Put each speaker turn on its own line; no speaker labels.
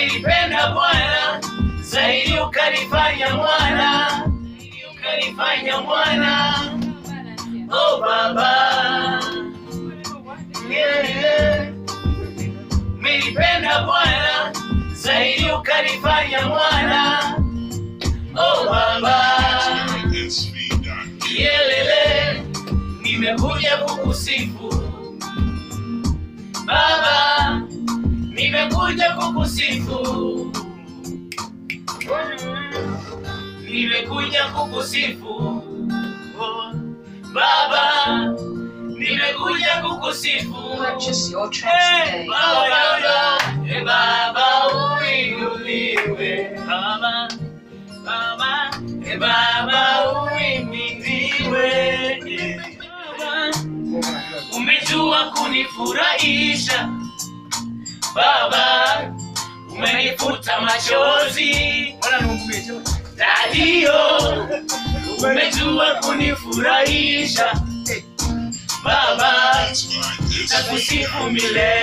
Umenipenda Bwana, zaidi ukanifanya mwana, zaidi ukanifanya mwana. Oh Baba, yeah, yeah. Umenipenda Bwana, zaidi ukanifanya mwana. Oh Baba, yelele, nimekuja kukusifu Baba, nimekuja kukusifu, nimekuja kukusifu oh, Baba, nimekuja kukusifu
Purchase your tracks
Eh,
today.
Baba, eh, Baba, uinuliwe Baba, Baba, eh, Baba, uimidiwe eh, Baba, umejua kunifurahisha Baba, umenifuta machozi Dadio, umejua kunifurahisha Baba, nitakusifu milele.